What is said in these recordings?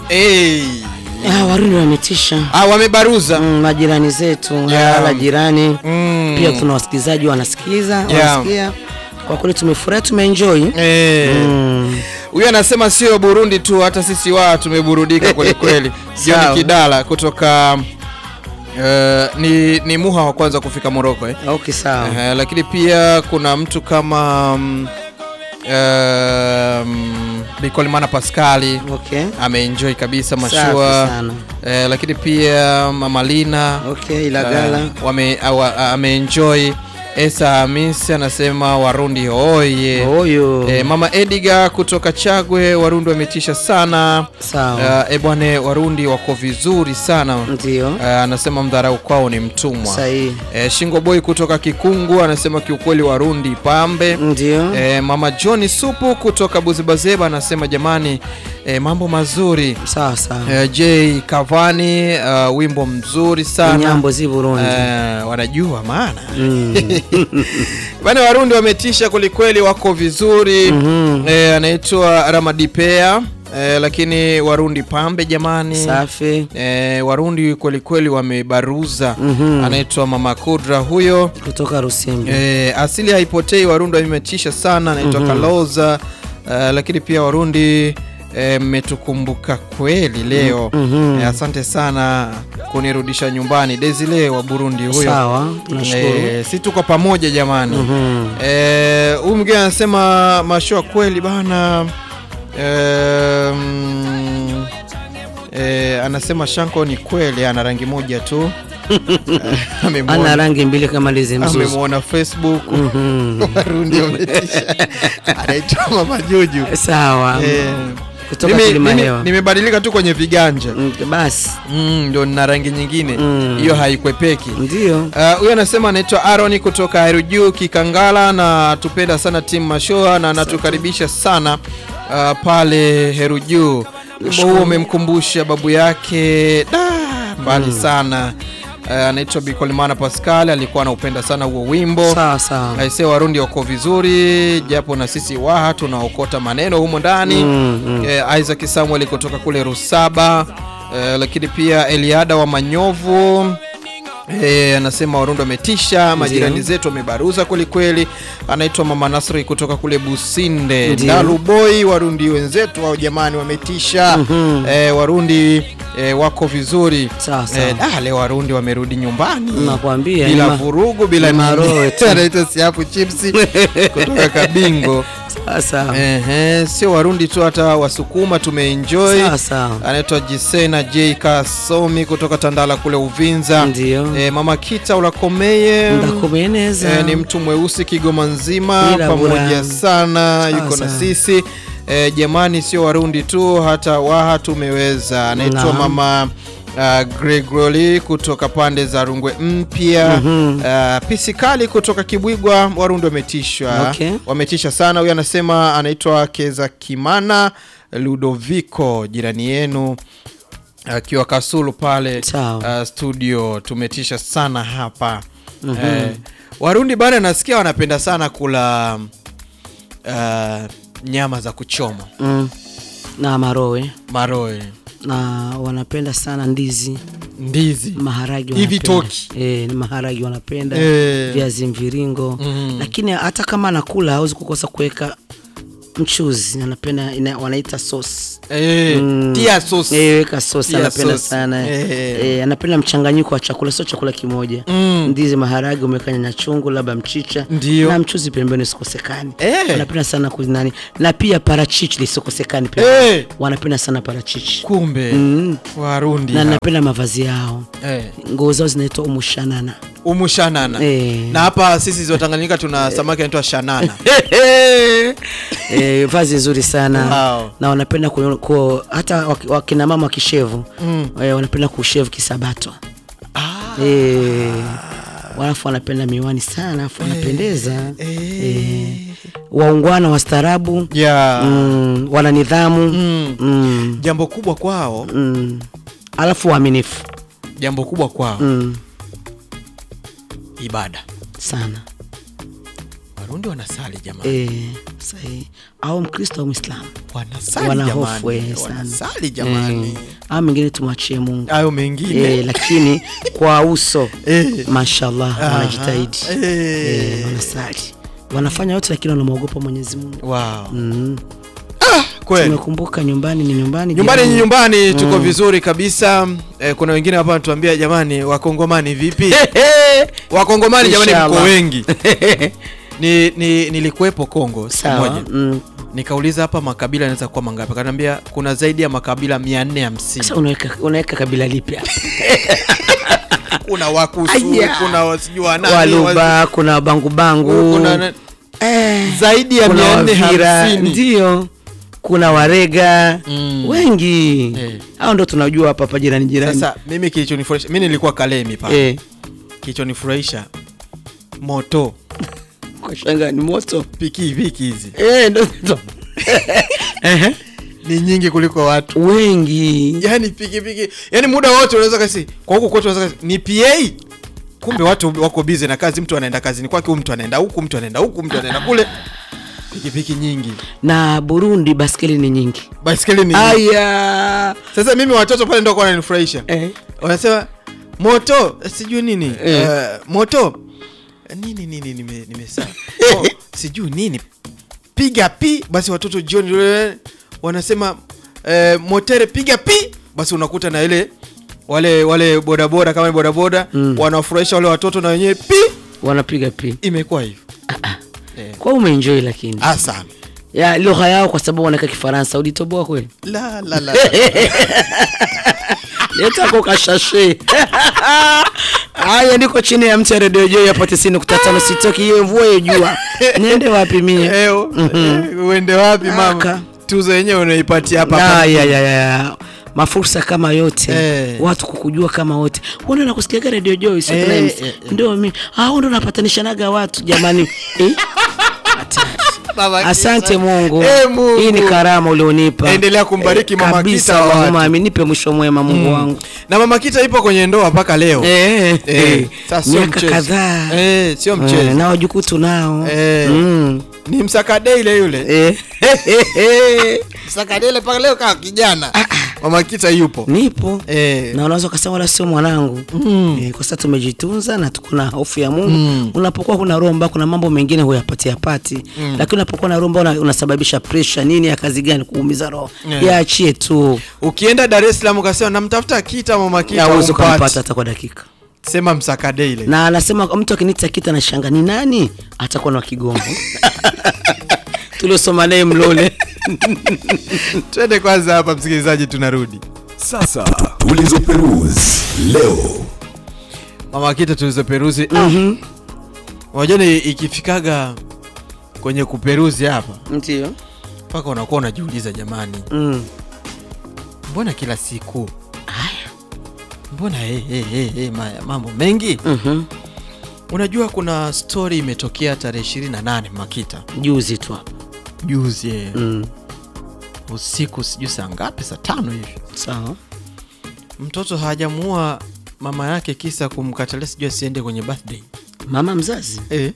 hey. Ah, Warundi wametisha ah, wamebaruza mm, majirani zetu Yeah. wala jirani Mm. pia tuna wasikilizaji wanasikiza Yeah. wanasikia kwa kweli tumefurahi tumeenjoy Eh. mm. huyu anasema sio Burundi tu, hata sisi wa tumeburudika kweli kweli. John Sawa. Kidala kutoka uh, ni, ni muha wa kwanza kufika Moroko eh? okay sawa Eh, lakini pia kuna mtu kama um, um, Bikolimana Pascali okay ameenjoy kabisa Safi mashua sana eh, lakini pia Mama Lina okay ilagala eh, wame, awa- ameenjoy Esa Hamisi anasema Warundi oye huyu Eh, Mama Ediga kutoka Chagwe, Warundi wametisha sana. sawa Uh, ebwane, Warundi wako vizuri sana. ndio Uh, anasema mdharau kwao ni mtumwa. sahihi Eh, Shingo Boy kutoka Kikungu anasema kiukweli Warundi pambe. ndio Eh, Mama John Supu kutoka Buzibazeba anasema jamani, eh, mambo mazuri. sawa sawa Eh, J Kavani uh, wimbo mzuri sana. nyambo zi Burundi Eh, wanajua maana Mm. bana, Warundi wametisha kwelikweli, wako vizuri Mhm. eh, anaitwa Ramadipea eh, lakini Warundi pambe jamani safi eh, Warundi kwelikweli wamebaruza Mhm. anaitwa Mama Kudra huyo kutoka Rusimbi eh, asili haipotei. Warundi wametisha sana anaitwa Kaloza eh, lakini pia Warundi eh, mmetukumbuka kweli leo Mhm. eh, asante sana kunirudisha nyumbani Desile wa Burundi huyo sawa nashukuru Eh, si tuko pamoja jamani. Mhm. Eh, huyu mwingine anasema mashua kweli bana. Eh, mm, eh, anasema Shanko ni kweli ana rangi moja tu. Eh, ana amemwona- rangi mbili kama lizi mzuzu amemwona Facebook Mhm. Warundi wametisha. Anaitwa Mama Juju. sawa Eh, kutoka mimi- kilima mimi hewa nimebadilika tu kwenye viganja Mm, basi Mm, ndio nina rangi nyingine Mm. hiyo haikwepeki. ndio Uh, huyo anasema anaitwa Aaron kutoka Herujuu Kikangala, na tupenda sana timu Mashoa na anatukaribisha sana uh, pale Herujuu. Wimbo huo umemkumbusha babu yake da mbali sana. Uh, anaitwa Bikolimana Pascal, alikuwa anaupenda sana huo wimbo. sawa sawa Aisee, Warundi wako vizuri, japo na sisi Waha tunaokota maneno humo ndani Mm, mm. eh, Isaac Samuel kutoka kule Rusaba eh, lakini pia Eliada wa Manyovu eh, anasema Warundi wametisha, majirani zetu wamebaruza kwelikweli. Anaitwa Mama Nasri kutoka kule Businde Ndio. Ndaluboi. Warundi wenzetu au jamani wametisha Mhm. eh, Warundi eh, wako vizuri sawa sawa eh, ah, leo Warundi wamerudi nyumbani nakwambia bila ni ma- vurugu bila ni maroho tu. anaitwa Siapu Chipsi kutoka Kabingo. sawa sawa Ehe, sio Warundi tu, hata Wasukuma tumeenjoy. sawa sawa Anaitwa Jisena J Kasomi kutoka Tandala kule Uvinza. ndio E, mama Kita Ulakomeye ndakumeneza e, ni mtu mweusi Kigoma nzima, Bila pamoja bura. sana, yuko na sawa. sisi e, jamani, sio Warundi tu, hata Waha tumeweza. Anaitwa Naam. mama Uh, Gregory kutoka pande za Rungwe Mpya. Mhm. uh, Pisikali kutoka Kibwigwa, Warundi wametisha Okay. wametisha sana. Huyu anasema anaitwa Keza Kimana Ludovico, jirani yenu akiwa Kasulu pale Sawa. uh, studio. Tumetisha sana hapa eh, Warundi bana, nasikia wanapenda sana kula uh, nyama za kuchoma mm. na marowe maroe, na wanapenda sana ndizi ndizi maharagi Hivi wanapenda. toki. Eh, ni maharagi wanapenda Eh. viazi mviringo Mhm. lakini hata kama anakula hawezi kukosa kuweka mchuzi anapenda ina, wanaita sauce eh, Mm. tia sauce. Eh, weka sauce Tia anapenda sauce. sana Eh. eh, anapenda mchanganyiko wa chakula sio chakula kimoja Mm. ndizi maharagi umeweka nyanya chungu labda mchicha Ndio. na mchuzi pembeni usikosekani Eh. wanapenda sana kunani na pia parachichi lisikosekani pembeni Eh. wanapenda sana parachichi Kumbe mm. Warundi na hao. napenda mavazi yao eh. nguo zao zinaitwa umushanana umushanana Eh. na hapa sisi wa Tanganyika tuna samaki anaitwa shanana eh, vazi nzuri sana Wow. na wanapenda ku, ku, hata waki- wakina mama wakishevu Mm. eh, wanapenda kushevu kisabato ah. eh, walafu wanapenda miwani sana alafu wanapendeza eh. eh, waungwana wastaarabu yeah. mm, wana nidhamu Mm. mm, jambo kubwa kwao mm. alafu waaminifu jambo kubwa kwao mm, ibada sana Warundi wanasali jamani, eh, sahihi au mkristo au mwislamu wanasali wana hofu jamani, eh, sana wanasali jamani, Eh, au mengine tumwachie mungu hayo mengine eh, lakini kwa uso Eh. mashallah Aha. wanajitahidi Eh. eh, wanasali wanafanya yote lakini wanamwogopa mwenyezi mungu Wow. mm. Kweli. tumekumbuka nyumbani ni nyumbani Nyumbani ni jirani. nyumbani, tuko vizuri kabisa. Eh, kuna wengine hapa wanatuambia jamani, wakongomani vipi? Wakongomani jamani, mko Inshallah. wengi. Ni, ni nilikuwepo Kongo siku sawa moja, mm. nikauliza hapa makabila yanaweza kuwa mangapi? Akaniambia kuna zaidi ya makabila 450. Sasa unaweka unaweka kabila lipi hapa? Kuna Wakusu, Aya. kuna wasijui wa nani, Waluba, kuna bangubangu, wasi- kuna na- eh, zaidi ya kuna Wavira, 450. ndio kuna Warega Mm. wengi Eh. hao ndo tunajua hapa hapa jirani jirani. Sasa mimi kilichonifurahisha, mimi nilikuwa Kalemi pale. eh, Kilichonifurahisha moto, kwa shanga ni moto piki piki hizi eh, ndo ndo Ehe. ni nyingi kuliko watu. wengi yani pikipiki yani muda wote unaweza kasi kwa huku kwetu unaweza kasi ni PA kumbe watu wako busy na kazi mtu anaenda kazini kwake huyu mtu anaenda huku mtu anaenda huku mtu anaenda kule pikipiki nyingi na Burundi baskeli ni nyingi. baiskeli ni Aya sasa mimi watoto pale ndio kwa wananifurahisha eh. wanasema moto sijui nini Eh. eh, moto nini nini nime nimesaa oh, sijui nini piga pi basi watoto jioni eh, wanasema eh, motere piga pi basi unakuta na ile wale wale bodaboda kama ni bodaboda Mm. wanawafurahisha wale watoto na wenyewe pi wanapiga pi imekuwa hivyo eh. kwa umeenjoy lakini ah sana ya lugha yao kwa sababu wanaweka Kifaransa ulitoboa kweli la la la leta ko kashashe haya ndiko chini ya mti ya redio joi hapo tisini nukta tano sitoki hiyo mvua hiyo jua niende wapi mie Eh, u- eh, uende wapi mama Aka. tuzo yenyewe unaipatia hapa hapa. Ah, ya, ya, ya, ya. mafursa kama yote Eh. watu kukujua kama wote undo nakusikiaga redio joi sio Eh, tuna eh, MC. eh. ndio mi ah, undo napatanishanaga watu jamani eh? Hatari. Baba Kisa. asante mungu Eh, Mungu. hii ni karama ulionipa Endelea kumbariki Mama kabisa Kita wa watu. Mungu mami nipe mwisho mwema mungu wangu na mama kita ipo kwenye ndoa mpaka leo Eh, Eh, eh. sasa sio miaka mchezo. kadhaa Eh, sio Eh, mchezo na wajukuu tunao Eh. Mm. ni msakadeile yule Eh. msakadeile mpaka leo kaa kijana mama kita yupo nipo Eh. na unaweza ukasema wala sio mwanangu eh, kwa sasa tumejitunza na tuko na hofu ya mungu Mm. unapokuwa kuna roho mbaya kuna mambo mengine huyapatia pati Mm. lakini unapokuwa na roho mbaya una- unasababisha presha nini ya kazi gani kuumiza roho Yeah. yaachie tu ukienda dar es salaam ukasema namtafuta kita mama kita awezi umpati. ukampata hata kwa dakika sema msakadeile na anasema mtu akinita kita na shanga ni nani atakuwa na kigongo tuliosoma naye mlole twende kwanza hapa msikilizaji tunarudi Sasa tulizoperuzi leo. mama kita tulizoperuzi Mhm. unajua ni ikifikaga kwenye kuperuzi hapa ndio mpaka unakuwa unajiuliza jamani mm. mbona kila siku haya mbona hey, hey, hey, hey, ma, mambo mengi Mhm. unajua kuna story imetokea tarehe 28 makita juzi tu hapa juzi eh, mm. usiku sijui saa ngapi saa tano hivi sawa mtoto hajamuua mama yake kisa kumkatalia sijui asiende kwenye birthday mama mzazi eh.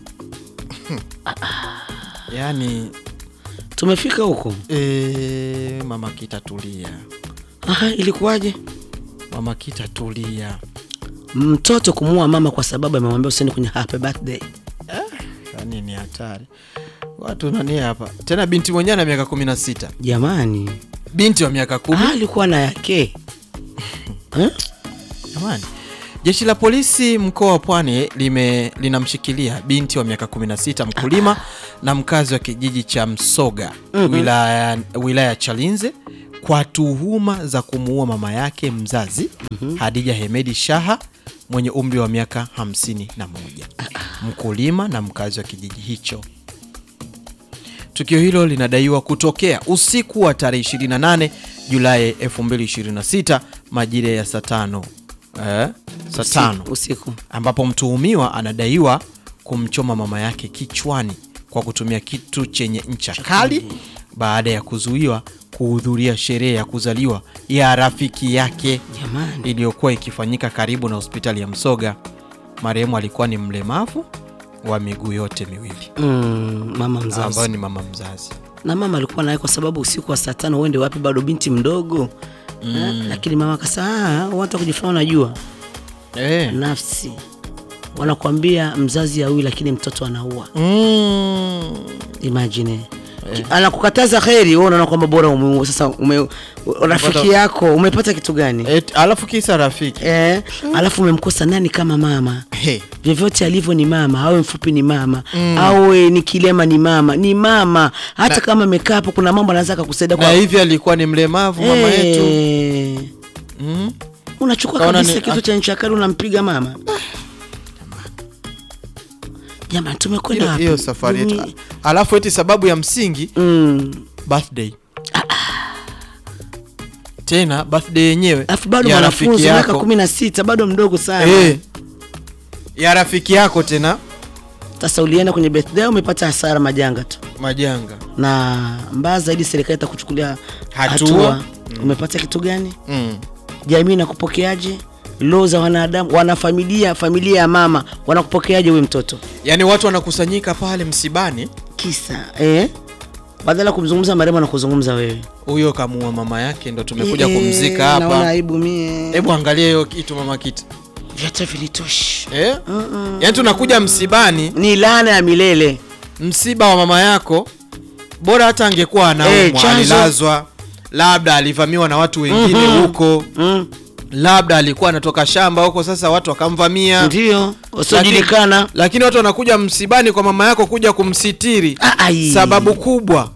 yaani tumefika huko eh, mama kita tulia Aha, ilikuwaje mama kita tulia mtoto kumuua mama kwa sababu amemwambia usiende kwenye happy birthday yaani ni hatari watu nani hapa tena binti mwenyewe na miaka kumi na sita jamani binti wa miaka kumi ah, alikuwa na yake Eh? Jamani, jeshi la polisi mkoa wa Pwani lime linamshikilia binti wa miaka 16 mkulima na mkazi wa kijiji cha Msoga wilaya, wilaya ya Chalinze kwa tuhuma za kumuua mama yake mzazi Hadija Hemedi Shaha mwenye umri wa miaka 51, mkulima na mkazi wa kijiji hicho. Tukio hilo linadaiwa kutokea usiku wa tarehe 28 Julai 2026 majira ya saa tano eh, saa tano Usiku- usiku ambapo mtuhumiwa anadaiwa kumchoma mama yake kichwani kwa kutumia kitu chenye ncha kali baada ya kuzuiwa kuhudhuria sherehe ya kuzaliwa ya rafiki yake jamani iliyokuwa ikifanyika karibu na hospitali ya Msoga. Marehemu alikuwa ni mlemavu wa miguu yote miwili mm, mama ambayo mzazi ni mama mzazi na mama alikuwa naye kwa sababu usiku wa saa tano uende wapi bado binti mdogo mm. lakini mama akasema watu kujifanya unajua eh. nafsi wanakuambia mzazi aui lakini mtoto anaua mm. imagine Ki- anakukataza kheri wewe unaona kwamba bora ume, sasa ume, rafiki yako umepata kitu gani Et, alafu kisa rafiki eh, alafu umemkosa nani kama mama hey. vyovyote alivyo ni mama awe mfupi ni mama mm. awe ni kilema ni mama ni mama hata kama amekaa hapo kuna mambo anaweza akakusaidia na kwa hivi alikuwa ni mlemavu mama yetu Eh, mm. unachukua Kaona kabisa ni- kitu cha nchi ya kale unampiga mama jamani tumekwenda hiyo wapi? hiyo safari yetu Mimi- alafu eti sababu ya msingi Mm. birthday tena birthday yenyewe alafu bado ya mwanafunzi rafiki miaka yako kumi na sita bado mdogo sana eh, ya rafiki yako tena sasa ulienda kwenye birthday umepata hasara majanga tu majanga na mbaya zaidi serikali itakuchukulia Hatua. hatua, umepata kitu gani mm. jamii inakupokeaje loo za wanadamu wanafamilia familia ya mama wanakupokeaje huyu mtoto yaani watu wanakusanyika pale msibani kisa eh? badala ya kumzungumza marehemu na kuzungumza wewe huyo kamuua mama yake ndo tumekuja Eh, kumzika naona hapa aibu mie hebu angalia hiyo kitu mama kitu vyote vilitoshi eh? yaani tunakuja msibani ni laana ya milele msiba wa mama yako bora hata angekuwa anaumwa Eh, chanzo. alilazwa labda alivamiwa na watu wengine huko mm. labda alikuwa anatoka shamba huko sasa watu wakamvamia ndio wasiojulikana lakini watu wanakuja msibani kwa mama yako kuja kumsitiri Ah, ai. sababu kubwa